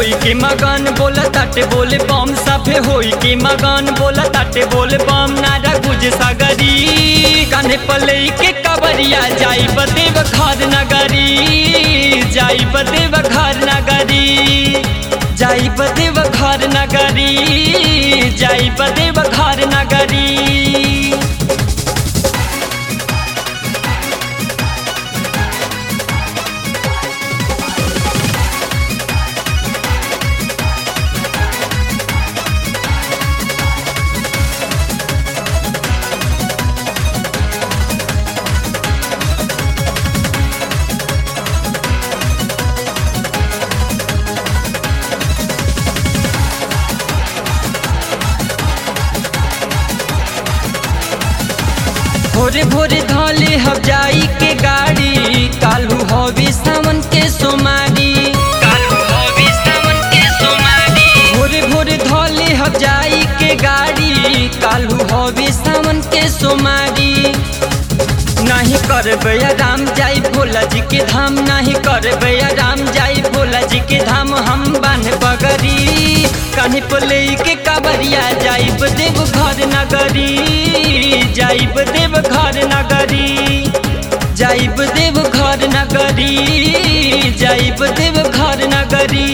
होई के मगन बोला ताटे बोले बम सभे होई के मगन बोला ताटे बोले बम नारा गुज सागरी कान्हे पले के कबरिया जाई बदेव घर नगरी जाई बदेव घर नगरी जाई बदेव घर नगरी जाई बदेव घर नगरी भोरे भोरे धले हम जाई के गाड़ी कालू हवी सावन के सोमारी कालू हवी सावन के सोमारी भोरे भोरे धले हम जाई के गाड़ी कालू हवी सावन के सोमारी नहीं करबे राम जाई भोला जी के धाम नहीं करबे राम जाई भोला जी के धाम हम बान बगरी कान्हे पले के काबरिया जाइब देव घर नगरी जाइब देव घर नगरी जाइब देव घर नगरी जाइब देव घर नगरी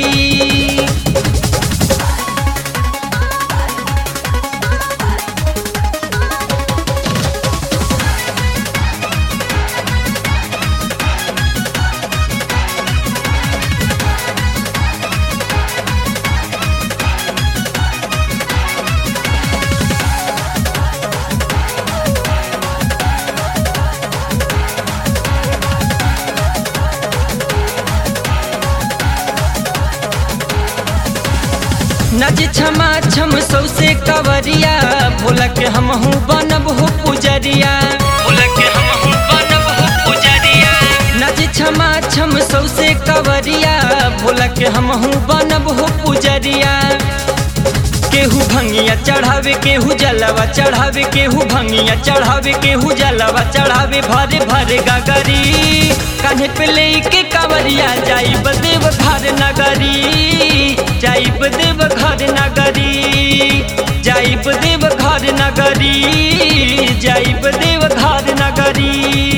नज क्षमा छम सौसे कवरिया भोला के हम हूँ बनब हो पुजरिया भोला के हम हूँ बनब हो पुजरिया नज क्षमा छम सौसे कवरिया भोला के हम हूँ बनब हो पुजरिया केहू भंगिया चढ़ावे केहू जलवा चढ़ावे केहू भंगिया चढ़ावे केहू जलवा चढ़ावे भरे भरे गगरी कान्हे पे ले के कावरिया जाई बदेव घर नगरी जाई बदेव घर नगरी जाई बदेव घर नगरी जाई बदेव घर नगरी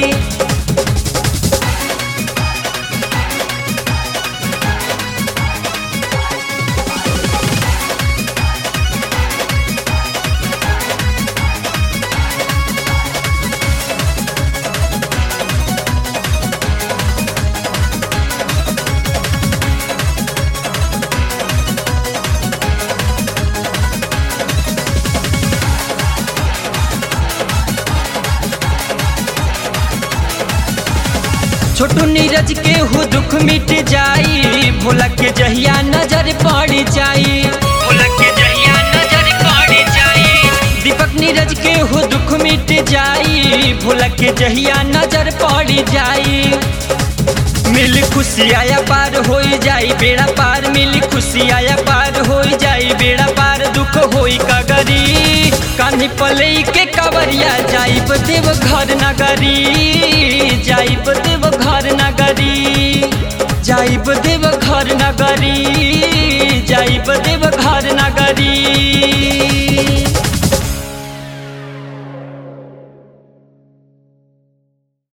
छोटू नीरज के हो दुख मिट जाई भोला के जहिया नजर पड़ जाई भोला के जहिया नजर पड़ जाई दीपक नीरज के हो दुख मिट जाई भोला के जहिया नजर पड़ जाई मिल खुशी आया पार हो जाई बेड़ा पार मिल खुशी आया पार हो जाई बेड़ा पार दुख होई कगरी कान्ही पले के कवरिया जाई देव घर नगरी जाई देव घर नगरी जाई देव घर नगरी जाई देव घर नगरी